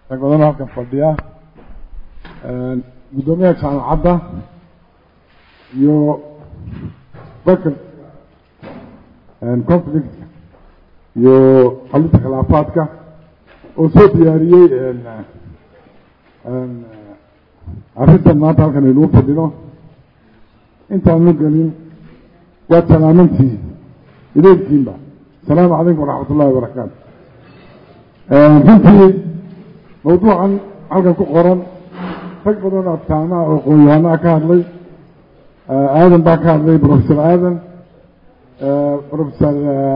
rag badanoo halkan fadhiya guddoomiyaha jaamacadda iyo bakr conflictka iyo xalinta khilaafaadka oo soo diyaariyey arrintan maanta halkan aynuu fadhino intaanu gelin waad salaamantihi ideelkiinba asalaamu calaykum waraxmat ullahi wabarakaatu runtii mawduucan halkan ku qoran rag badan oo abtaamaha oo qoonyahanaa ka hadlay aadan baa ka hadlay professor aadan professor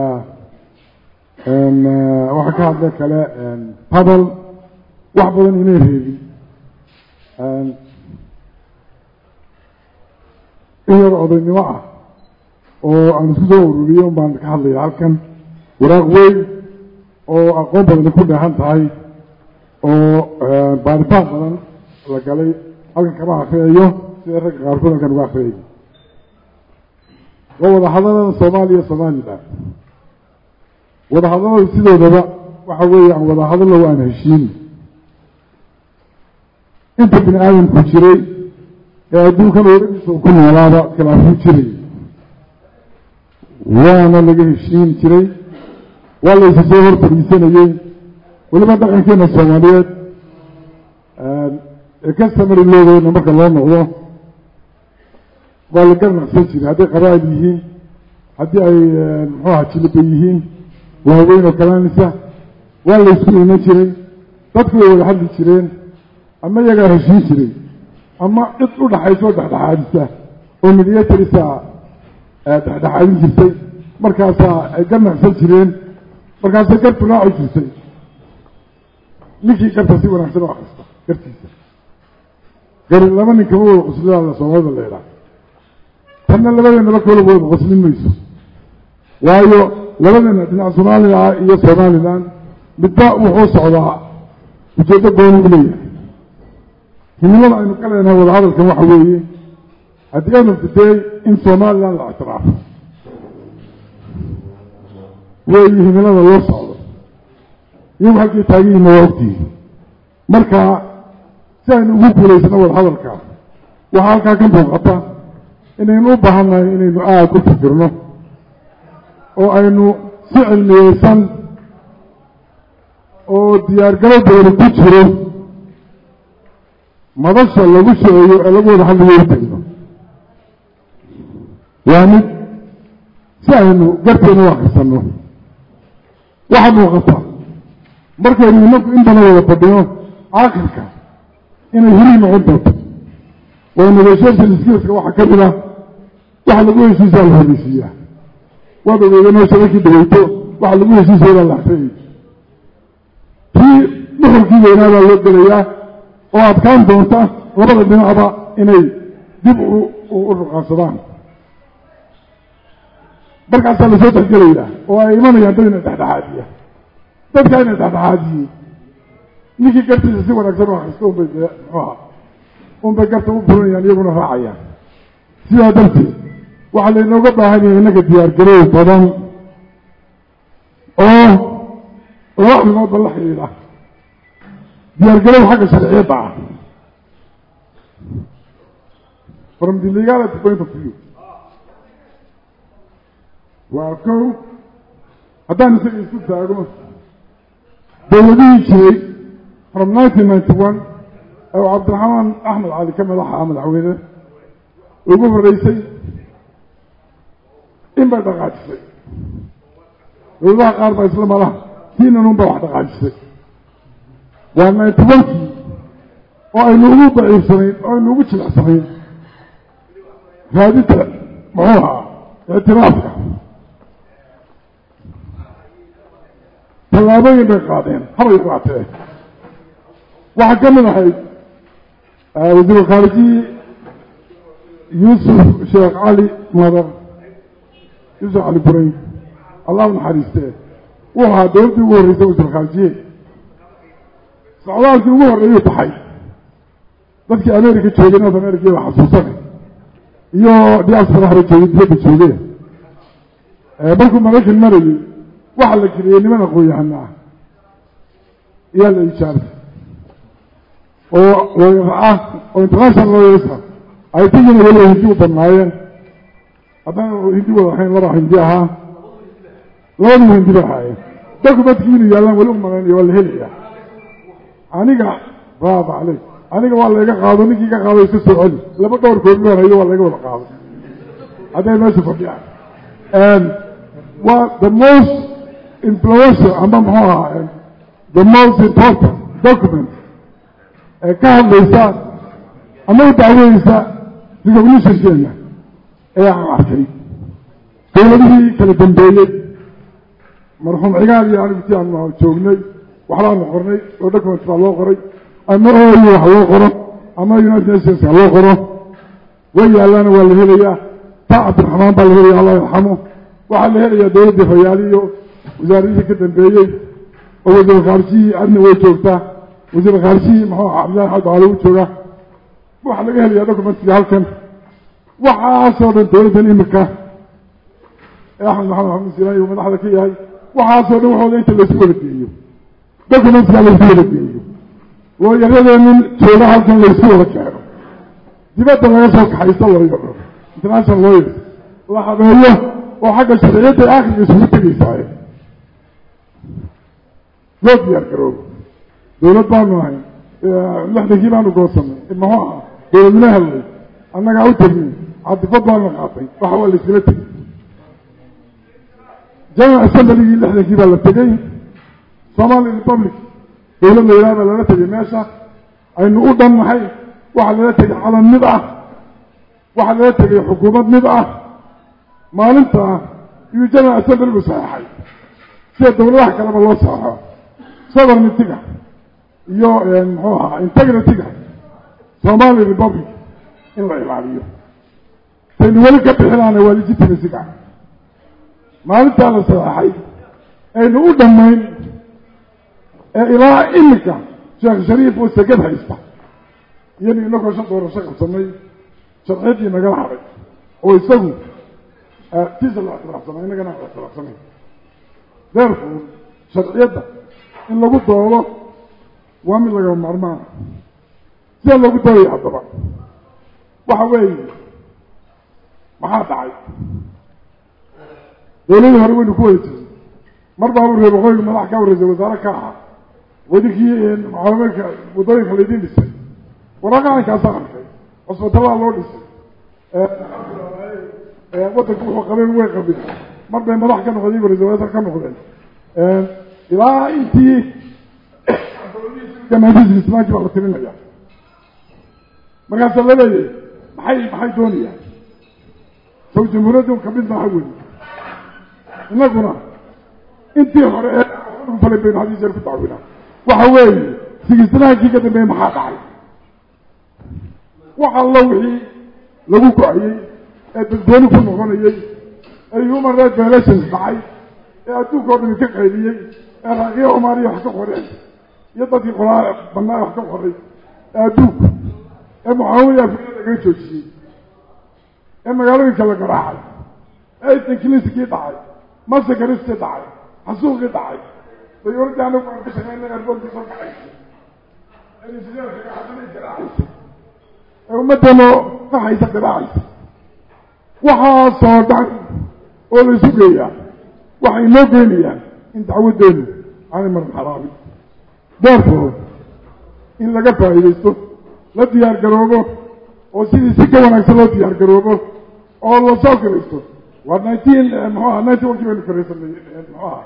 waxaa ka hadlay kale padal wax badan inay reebin in yar odaynimo ah oo aan isku soo ururiyo un baan ka hadlaya halkan waraaq weyn oo aqoon badani ku dheehan tahay oo baaritaan badan la galay halkan kama akriyayo sida ragga qaarkood halkan uga akriyay waa wadahadalada soomaaliya somalilan wadahadalada sidoodaba waxa weeyaan wadahadallo waan heshiin inta bini aadamku jiray ee adduunkan ooladiisa ku noolaaba khilaafuu jiray waana laga heshiin jiray waa laysa soo hor fadhiisanayey weliba dhaqankeena soomaaliyeed ee ka samari loogeyna marka loo noqdo waa la garnaqsan jiray hadday qabaa'il yihiin haddii ay muxuaha jiliba yihiin waaweyn oo kalaanisa waa laysku iman jiray dadku way wada hadli jireen ama iyagaa heshiin jiray ama cid u dhaxayso dhexdhexaadisa oo midiyatarisa dhexdhexaadin jirtay markaasaa ay garnaqsan jireen markaasay gartu raaci jirtay ninkii garta si wanaagsan u akrista gartiisa gari laba nin kama wada qoslida soomaalida la idhaa tanna labadeennaba kala wada qoslin mayso waayo labadeena dhinac soomaaliya iyo somalilan midba wuxuu socdaa ujeeddo gooni u leeyahay himilada aynu ka leenahay wadahadalkan waxa weeye at the end of the day in somalilan la ictiraafo weeyi himilada loo socdo iyagu halkay taagihiina waa ogtihi marka si aynu ugu guulaysano wadahadalka waxaa halkaa ka muuqata inaynu u baahannahay inaynu aada u fikirno oo aynu si cilmiyeysan oo diyaargalo badani ku jiro madasha lagu sheeyo ee lagu wada hadlayo utagno waa mid si aynu garteena u akrisanno waxaa muuqata markaynu inaku intana wada fadhino aakhirka inay hirii noqon doonto oo negotiation skillska waxaa ka mid ah waxa lagu heshiisaa la horeysiiyaa waad ogeedanoo shabakii dhaweyto waxa lagu heshiisayabaa la akriyay kii dhuxulkii weynaadaa loo gelayaa oo adkaan doonta labada dhinacba inay dib u ruqaansadaan markaasaa lasoo texgelayaa oo ay imanayaan dad ina dhexdhexaadiya dadkaa ina dhexdhexaadiyey ninkii gartiisa si wanaagsan u akristo unbay dee muxuha unbay garta u burinayaan iyaguna raacayaan sidaa darteed waxaa laynooga baahan yahay innaga diyaargaroow badan oo laba arrimoodba la xidhiidha diyaargarow xagga sharciyadda ah from the legality point of view waa kow haddaan isaga isku taago dowladihii jiray from nineteen ninety one oo cabdiraxmaan axmed cali ka madaxa madaxweyne ugu horeysay in bay dhaqaajisay dowladaha qaar baa isla malaha tiinan un baa wax dhaqaajisay waa ninety onkii oo aynu ugu daciifsanayn oo aynu ugu jilicsanayn raadinta muxuu ahaa ictiraafka tallaabooyin bay qaadeen habay qaatee waxaa ka mid ahayd wasiiru khaarijiyi yuusuf sheekh cali madar yuusuf cali burayn allah naxariistee wuxuu ahaa dowladdii ugu horreysay wasiir khaarijiye socdaalkii ugu horreeyuu baxay dadkii america joogay north america waa xasuusane iyo diaspora hore joogay diyadda joogeen markuu maraykan marayey waxaa la geliyey niman aqoon-yahana ah iyaa la ijaabtay oo looyar ah oo international lawyers ah ay tigina weliba hindi u badnaayeen haddaan hindi wada ahayn laba hindi ahaa labadii hindi bay ahaayeen documentkii inuu yaallaan weli umalaynaya waa la helaya aniga bravo caleyk aniga waa layga qaado ninkii ka qaado iska soo celi laba dhowr koodloon hayo waa layga wada qaado hadday meesha fadhiyaan waa the most influential ama muxuu ahaa the most important document ee ka hadlaysa ama u dacweyeysa recognitionkeena ee aan arkay dowladihii kala dambeeyey marxuum cigaal iyo anigu ti aan joognay waxbaanu qornay oo document baa loo qoray ama oyu wax loo qoro ama united nations ha loo qoro way yaalaana waa la helayaa ta cabdiraxmaan baa la helaya allah yarxamo waxaa la helayaa dowladdii fayaali iyo wasaaradihii ka dambeeyey oo wasiir khaarijihii adna way joogtaa wasiir khaarijihii muxuu aha cabdillahi xad baale u jooga waxaa laga helayaa documentkii halkan waxaasoo dhan dowladdan imika ee axmed maxamed maxamed silaan uu madaxda ka yahay waxaasoo dhan waxooda inta laysu wada geeyo documentkaa laysu wada geeyo looyaradeenin jooga halkan laysu wada keeno dibadda laga soo kaxaysto looyaro international lawyers la habeeyo oo xagga sharciyadda aakhirka isugu tegaysaaye loo diyaar garoobo dowlad baanu ahay lixdankii baanu goosanay muxuu ahaa dowladnimo hellay annagaa u tegnay cadifad baana qaatay waxa waa layskala tegay general assembligii lixdankii baa la tegey somali republic dowlad la yidhaha baa lala tegay meesha aynu u dhannahay waxaa lala tegay calan mid ah waxaa lala tegay xukuumad mid ah maalinta iyuu general assemblygu saxeexay sida dowladaha kaleba loo saxeixo sovereignity-ga iyo muxuu ahaa integrity-ga somali republic in la ilaaliyo saynu weli ka bixilaana waa legitimacy-ga maalintaa la saxeexay aynu u dhammayn ee ilaa iminka sheekh shariif oo segad haysta iyanu inagoo shan doorasho qabsanay sharciyadii nagala hadhay oo isagu tiisa la ictiraafsanay innagana aan ictiraafsanay therefore sharciyadda in lagu doodo waa mid lagaba maarmaana sida loogu doodaya haddaba waxa weeye maxaa dhacay dowladii hore waynu ku wada jiray mar baabu reer waqooyiga madax ka warreysay wasaare ka ahaa wadinkii mucaawimeedka waddooyinka laydin dhisay waraaqacankaasaa arkay cusbitallaha loo dhisay waddanku wuxuu qabeen way qabin mar bay madax ka noqdeen ra-isul wasaar ka noqdeen ilaa intii jamaahiis islaamkii baa la tirinaya markaasaa la leeyahay maxay maxay doonayaan saw jamhuuriyaddu kamid maaha weli inaguna intii hore ee falay baynu hadii jeer ku dacwinaa waxa weeye sigisnaankii ka dambeeye maxaa dhacay wax allo wixii lagu go-ayey ee dadgooni ku noqonayey ee human right violations dhacay ee adduunka o dhami ka qayliyey ee raaqiya umaariya wax ka qoreen iyo dadkii qolaa banaa wax ka qoray ee adduunka ee mucaawiya afriya lagaga joojiyey ee magaalooyinka la garaacay ee istankiliskii dhacay masakariskii dhacay xasuuqii dhacay dayuuradii anagu aan ka shaqeyna airboortkii soo kaxaysay ee injineerka xasanay garaacaysa ee ummaddeeno qaxaysa garaacaysa waxaasoo dhan oo la isu geeyaa waxay noo geynayaan in dacwaddeenu aanay maran xaraabin therefore in laga faa'iidaysto la diyaar garoobo oo sidii si ka wanaagsan loo diyaar garoobo oo la soo garaysto waa nineteen muxuu aha ninety one kii baynu karaysanay muxuu aha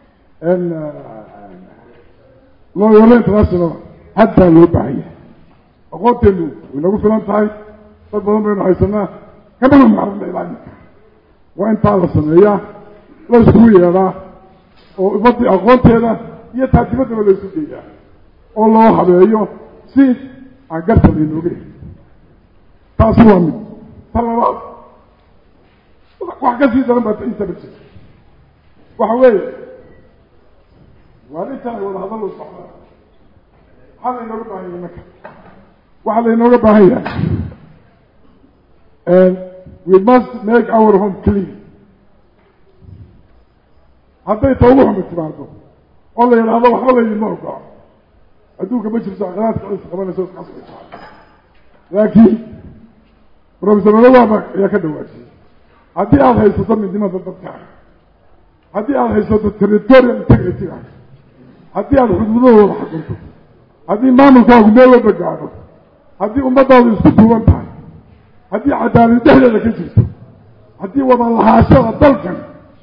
looyolo international haddaa loo baahan yahay aqoonteenu way nagu filan tahay dad badan baynu haysanaa kamana maarna ilaa iminka waa intaa la sameeyaa la iskugu yeedhaa oo ummadii aqoonteeda iyo taatimadaba la isu geeyaa oo loo habeeyo si aan garta laynooga heli taasi waa mid ta labaad wax ka sii daran baa intaba jirta waxa weeye waa intaan ay wada hadal u socdaan maxaa laynooga baahan yahay marka waxaa laynooga baahan yahay we must make our home clean hadday ta ugu xumi timaado oo la yidhaahdo waxba laydinma ogola adduunka ma jirto aqlaadka is qabanayso isqasbaysa laakiin professor olawaaba ayaa ka dhawaajiyey haddii aada haysato midnimada dadkaaga haddii aada haysato territorial integrity-ga haddii aada xuduudahooda xakunto haddii maamulkaagu meel walba gaadho haddii ummadaadu isku duuban tahay haddii cadaalad dhexdeeda ka jirto haddii wada lahaashada dalkan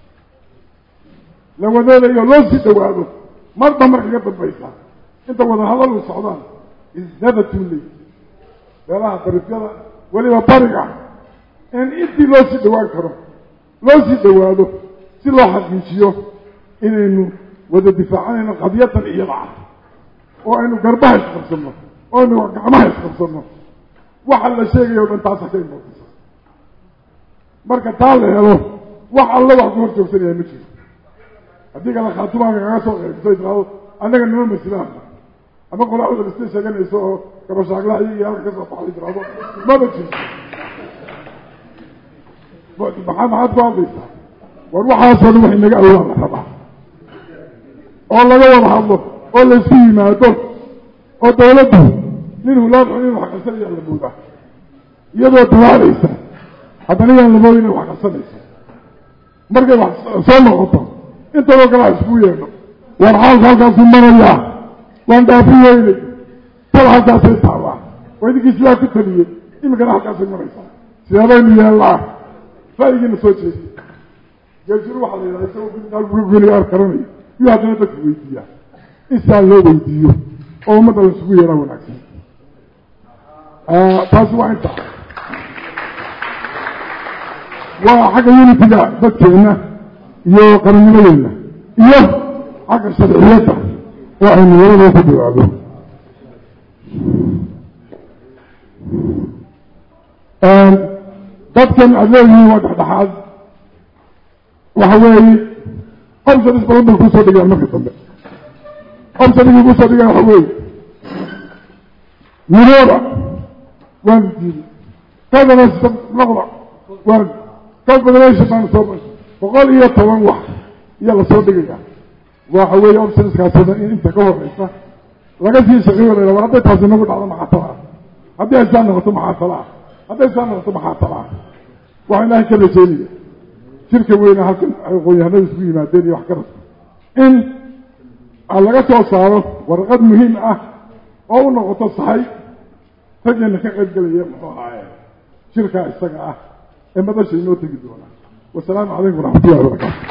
la wadoodayo loo sii dhawaado marba marka ka dambaysa inta wada hadal u socdaan is never too late meelaha darifyada weliba bariga in intii loo sii dhawaan karo loo sii dhawaado si loo xaqiijiyo inaynu wada difaacanayno qadyadan iyada ah oo aynu garbaha isqabsanno oo aynu gacmaha isqabsanno waxa la sheegayo o dhan taasa ka imaataysa marka taa la helo wax alla wax ku hor joogsanaya ma jiro haddii kale khaatumaanka kaga soo qeybso tiraado annaga nima masilaanba ama qolaacda lista sheeganayso oo gabashaaglaha iyo halka kasoo baxday tiraado maba jirto maxaa maxaad ku hadlaysaa war waxaasoo dhan wax inaga awlaa la rabaa oo laga wada hadlo oo laisku yimaado oo dawladdu nin hulaad xun in wax qarsanaya la moodaa iyadoo dawaalaysa haddana yaan lamood inay wax qarsanayso markay wax soo noqoto intadoo kale ha isku yeedho war xaalka halkaasuu marayaa waan dhaafi weynay tal halkaasay taabaa waa idinkii sidaa ku taliyey iminkana halkaasay maraysaa sideebaynu yeellaa ra'yigiina soo jeediy geejiru waxaa la yidhaha isagoo geligaar karanayo iyo haddana dadka weydiiyaa insaa loo weydiiyo oo ummadda la isugu yeeraa wanaagsan taasi waa inta waa xagga unitiga dadkeenna iyo qarannimadeenna iyo xagga sharciyadda oo aynu labadoo ku dhawaado dadkan aada leeyihiin waa dhexdhexaad waxa weeye options badan bay kusoo dhigaan marka dambe optionigii kusoo dhigaan waxa weeye mirooba waanu diiday confederation noqda waan confederation baanu soo bashay boqol iyo toban wax iyo lasoo dhigaya waxa weeye optionskaasoo dhan in inta ka horeysa laga sii shaqeeyo la war hadday taasi nagu dhacdo maxaa tala ah haddii ay saa noqoto maxaa tala ah hadday saa noqoto maxaa tala ah waxaa ilaahay ka rajeynaya shirka weyne halkan aqoon-yahanada isku yimaadeen iyo wax ka rabta in laga soo saaro warqad muhiim ah oo u noqoto sahay raggeena ka qayb gelaya muxuu ahaaye shirkaa isaga ah ee madasha inoo tegi doona wasalaamu calaykum waraxmatullahi wabarakaatu